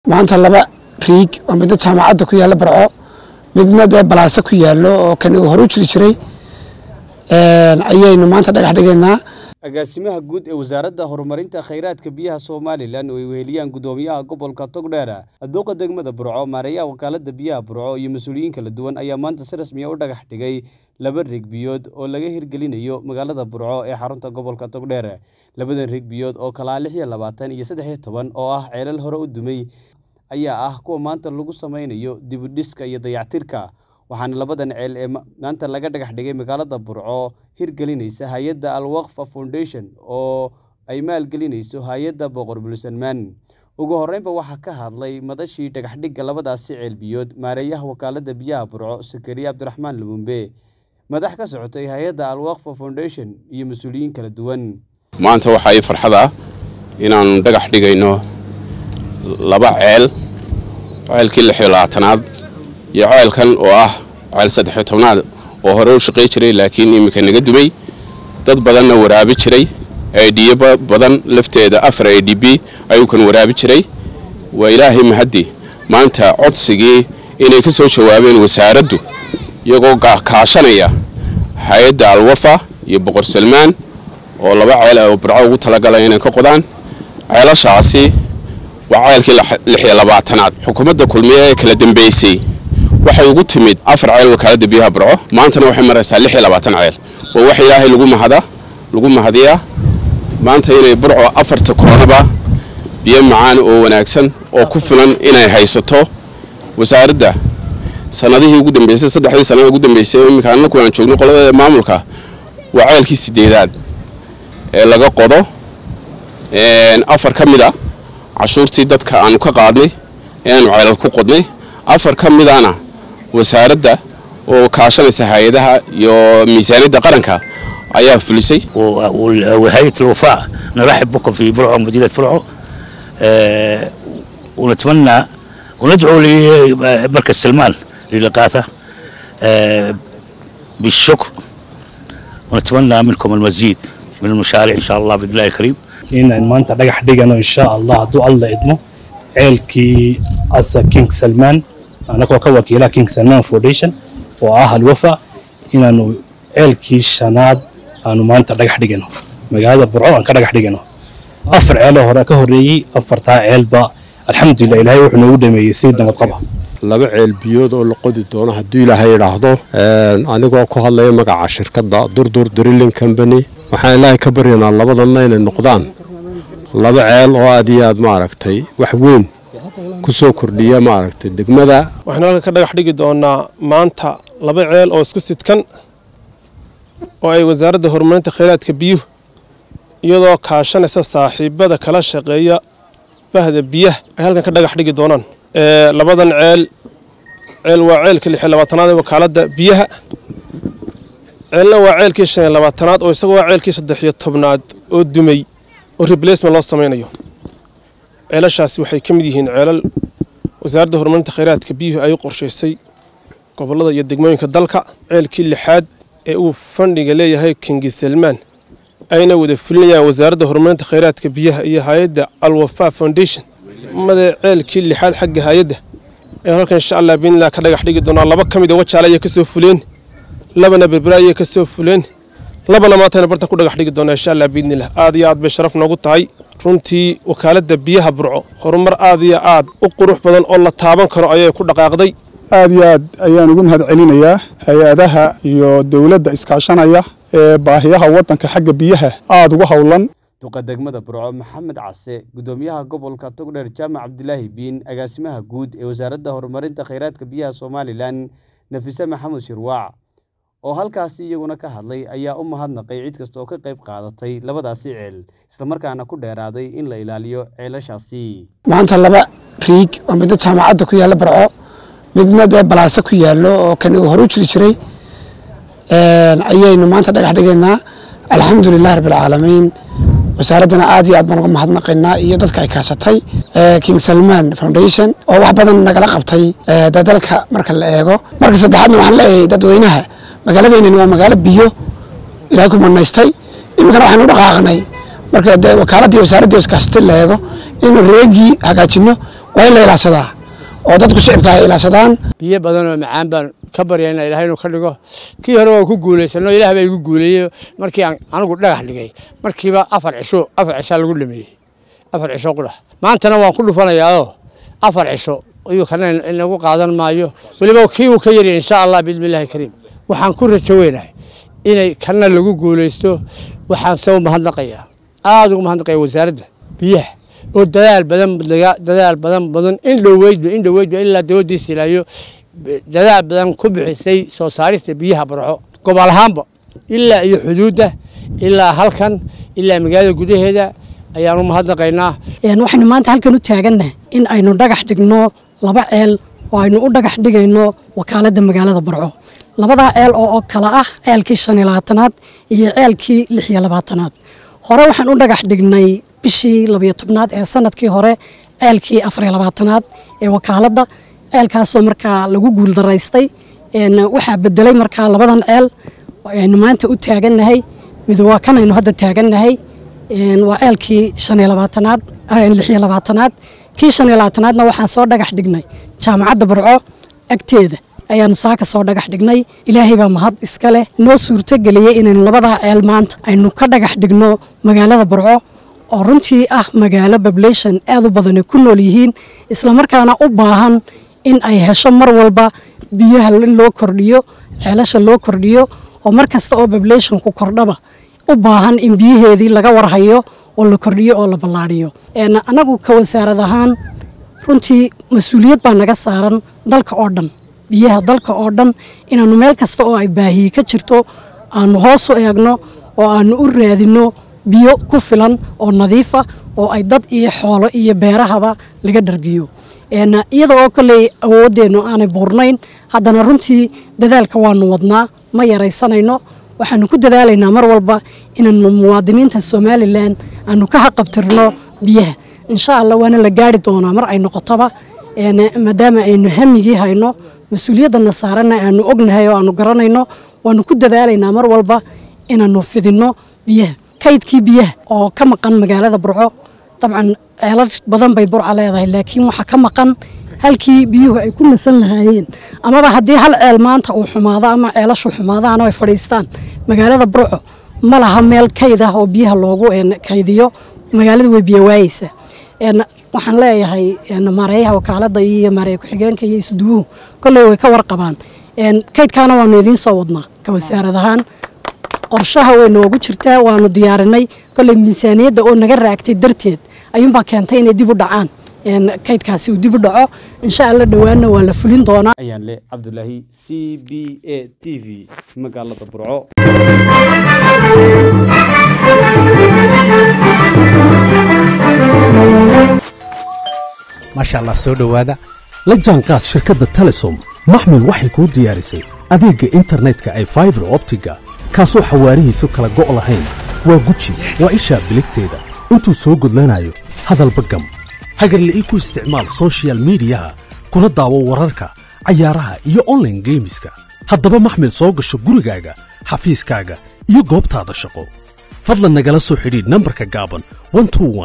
maanta laba riig oo midna jaamacadda ku yaalla barco midna dee balaase ku yaallo oo kani uu hore u jiri jiray ayaynu maanta dhagax dhigaynaa agaasimaha guud ee wasaaradda horumarinta khayraadka biyaha somalilan oo ay weheliyaan guddoomiyaha gobolka togdheera aduuqa degmada burco maareeyaha wakaalada biyaha burco iyo mas-uuliyiin kala duwan ayaa maanta si rasmiya u dhagax dhigay laba riig biyood oo laga hirgelinayo magaalada burco ee xarunta gobolka togdheer labadan riig biyood oo kalaa lix iyo labaatan iyo saddex iyo toban oo ah ceelal hore u dumay ayaa ah kuwa maanta lagu sameynayo dibudhiska iyo dayactirka waxaana labadan ceel ee maanta laga dhagax dhigay magaalada burco hirgelinaysa hay-adda alwaqfa foundation oo ay maalgelinayso hay-adda boqor bulsalmaan ugu horreynba waxaa ka hadlay madashii dhagaxdhigga labadaasi ceel biyood maareeyaha wakaalada biyaha burco sakariya cabdiraxmaan lumumbe madax ka socotay hay-adda alwaqfa foundation iyo mas-uuliyiin kala duwan maanta waxaa ii farxad ah inaannu dhagax dhigayno laba ceel ceelkii lix iyo labaatanaad iyo ceelkan oo ah ceel saddexiyo tobnaad oo hore u shaqay jiray laakiin iminka naga dumay dad badanna waraabi jiray aidhiyo badan lafteeda afar a d b ayuu kan waraabi jiray waa ilaahay mahaddi maanta codsigii inay ka soo jawaabeen wasaaraddu iyagoo kaashanaya hay-adda alwafa iyo boqor salmaan oo laba ceel oo burco ugu talagala inay ka qodaan ceelashaasi waa ceelkii lix iyo labaatanaad xukuumadda kulmiye ee kala dambeysay waxay ugu timid afar ceel wakaalada biyaha burco maantana waxay maraysaa lix iyo labaatan ceel waa wax ilaahay lagu mahada lagu mahadiyaa maanta inay burco afarta koronaba biyo macaan oo wanaagsan oo ku filan inay haysato wasaaradda sanadihii ugu dambeysay saddexdii sanada ugu dambeysay iminka annaku aan joogno qolada maamulka waa ceelkii sideedaad ee laga qodo afar ka mid a cashuurtii dadka aanu ka qaadnay ee aanu ceelal ku qodnay afar ka midana wasaaradda oo kaashanaysa hay-adaha iyo miisaaniyadda qaranka ayaa fulisay وهيئة الوفاء نرحب بكم في برعو مدينة برعو أه ونتمنى وندعو لمركز سلمان للإغاثة أه بالشكر ونتمنى منكم المزيد من المشاريع إن شاء الله بإذن الله الكريم inaan maanta dhagax dhigano insha allah hadduu alla idmo ceelkii asa king salman anagoo ka wakiila king salman foundation oo ah alwafa inaanu ceelkii shanaad aanu maanta dhagax dhigano magaalada burco aan ka dhagax dhigano afar ceeloo hore ka horreeyey afartaa ceelba alxamdulilah ilaahay wuxuu noogu dhameeyey si nabad qaba laba ceel biyood oo la qodi doono hadduu ilaahay idhaahdo anigoo ku hadlaya magaca shirkadda durdur drilling company waxaan ilaahay ka baryanaa labadanna inay noqdaan laba ceel oo aad iyo aad maaragtay wax weyn ku soo kordhiya maaragtay degmada waxaanu halkan ka dhagax dhigi doonaa maanta laba ceel oo isku sidkan oo ay wasaaradda horumarinta khayraadka biyuhu iyadoo kaashanaysa saaxiibada kala shaqeeya bahda biyaha ay halkan ka dhagax dhigi doonaan labadan ceel ceel waa ceelka lix iyo labaatanaad ee wakaaladda biyaha ceelna waa ceelkii shan iyo labaatanaad oo isaga waa ceelkii saddex iyo tobnaad oo dumay oo replacement loo samaynayo ceelashaasi waxay ka mid yihiin ceelal wasaaradda horumarinta khayraadka biyuhu ay u qorshaysay gobollada iyo degmooyinka dalka ceelkii lixaad ee uu fandhiga leeyahay kingi salmaan ayna wada fulinayaan wasaaradda horumarinta khayraadka biyaha iyo hay-adda alwafa foundation made ceelkii lixaad xagga hay-adda ee halkan insha allah biinillah ka dhagax dhigi doonaa laba ka mid a wajaale ayay ka soo fuleen labana berbera ayay ka soo fuleen labana maantayna barta ku dhagax dhigi doonaa insha allah biidnillah aad iyo aad bay sharaf noogu tahay runtii wakaaladda biyaha burco horumar aad iyo aad u qurux badan oo la taaban karo ayay ku dhaqaaqday aad iyo aad ayaan ugu mahad celinayaa hay-adaha iyo dowladda iskaashanaya ee baahiyaha waddanka xagga biyaha aada ugu howlan duqa degmada burco maxamed case guddoomiyaha gobolka togdheer jaamac cabdilaahi biin agaasimaha guud ee wasaaradda horumarinta khayraadka biyaha somalilan nafise maxamed shirwaac oo halkaasi iyaguna ka hadlay ayaa u mahadnaqay cid kasta oo ka qayb qaadatay labadaasi ceel islamarkaana ku dheeraaday in la ilaaliyo ceelashaasi maanta laba riig oo midna jaamacadda ku yaalla barco midna dee balaase ku yaallo oo kani uu hore u jiri jiray ayaynu maanta dhagax dhigaynaa alxamdulilahi rabbilcaalamiin wasaaraddana aad iyo aad baan uga mahadnaqaynaa iyo dadka ay kaashatay king salman foundation oo wax badan nagala qabtay dadalka marka la eego marka saddexaadna waxaan leeyahay dadweynaha magaaladaynani waa magaalo biyo ilaahay ku manaystay iminkana waxaynu u dhaqaaqnay marka dee wakaaladii wasaaraddii iskaashatay la eego inaynu reegii hagaajino waa in la ilaashadaa oo dadku shicibka ay ilaashadaan biyo badan oo macaan baan ka baryayna ilahay inuu ka dhigo kii hore waan ku guulaysano ilaah baa igu guuleeyey markii aan anigu dhagax dhigay markiiba afar cisho afar cishaa lagu dhameeyey afar cisho qudha maantana waan ku dhufanayaao afar cisho ayuu kana inagu qaadan maayo weliba kii uu ka yarya insha allah biidni illahi kariim waxaan ku rajo weynahay inay kana lagu guulaysto waxaan se u mahadnaqayaa aada ugu mahadnaqaya wasaaradda biyaha oo dadaal badan dadaal badan badan in dhoweydba in dhoweydba ilaa dowladdiisa ilaayo dadaal badan ku bixisay soo saarista biyaha barxo gobol ahaanba ilaa iyo xuduudda ilaa halkan ilaa magaalada gudaheeda ayaan u mahadnaqaynaa waxaynu maanta halkan u taagannahay in aynu dhagax dhigno laba ceel oo aynu u dhagax dhigayno wakaaladda magaalada barco labadaa ceel oo kala ah ceelkii shan iyo labaatanaad iyo ceelkii lix iyo labaatanaad hore waxaan u dhagax dhignay bishii labiyo tobnaad ee sanadkii hore ceelkii afariyo labaatanaad ee wakaaladda ceelkaasoo markaa lagu guuldaraystay waxaa bedelay markaa labadan ceel aynu maanta u taagannahay mid waa kan aynu hadda taagannahay waa ceelkii shan iyo labaatanaad lix iyo labaatanaad kii shan iyo labaatanaadna waxaan soo dhagax dhignay jaamacadda barco agteeda ayaanu saaka soo dhagax dhignay ilaahay baa mahad iska leh noo suurtogeliyey inaynu labadaa ceel maanta aynu ka dhagax dhigno magaalada barco oo runtii ah magaalo bablation aad u badan ay ku nool yihiin islamarkaana u baahan in ay hesho mar walba biyaha in loo kordhiyo ceelasha loo kordhiyo oo mar kasta oo bablationku kordhaba u baahan in biyaheedii laga warhayo oo la kordhiyo oo la ballaadhiyo annagu ka wasaarad ahaan runtii mas-uuliyad baa naga saaran dalka oo dhan biyaha dalka oo dhan inaannu meel kasta oo ay baahiye ka jirto aanu hoos u eegno oo aanu u raadinno biyo ku filan oo nadiifa oo ay dad iyo xoolo iyo beerahaba laga dhargiyo iyada oo kolley awooddeennu aanay buurnayn haddana runtii dadaalka waanu wadnaa ma yaraysanayno waxaanu ku dadaalaynaa mar walba inaanu muwaadiniinta somalilan aanu ka haqabtirno biyaha insha allah waana la gaari doonaa mar ay noqotoba maadaama aynu hamigii hayno mas-uuliyadana saaranna aanu ognahay oo aanu garanayno waanu ku dadaalaynaa mar walba inaanu fidinno biyaha kaydkii biyaha oo ka maqan magaalada burco dabcan ceelal badan bay burca leedahay laakiin waxaa ka maqan halkii biyuhu ay ku nasan lahaayeen amaba haddii hal ceel maanta uu xumaado ama ceelashu xumaadaan oo ay fadhiistaan magaalada burco ma laha meel kayd ah oo biyaha loogu kaydiyo magaalada way biyo waayeysa waxaan leeyahay maareeyaha wakaaladda iyo maareeya ku-xigeenka iyo isuduwuhu kolley way ka warqabaan kaydkaana waanu idiin soo wadnaa ka wasaarad ahaan qorshaha way noogu jirtaa waanu diyaarinay kolley miisaaniyadda oo naga raagtay darteed ayuunbaa keentay inay dib u dhacaan kaydkaasi uu dib u dhaco insha alla dhowaanna waa la fulin doonaa ayaan le cabdulaahi c b a t v magaalada burco maasha allah soo dhowaada la jaanqaad shirkadda telesom maxmil waxay kuu diyaarisay adeegga internetka ay faibar optiga kaasoo xawaarihiisu kala go' lahayn waa guji waa ishaa biligteeda intuu soo gudlanayo hadalba gam hagarle ii ku isticmaal sochial midiyaha kuna daawo wararka cayaaraha iyo onlaine geemiska haddaba maxmil soo gasho gurigaaga xafiiskaaga iyo goobtaada shaqo fadlan nagala soo xidhiidh nambarka gaaban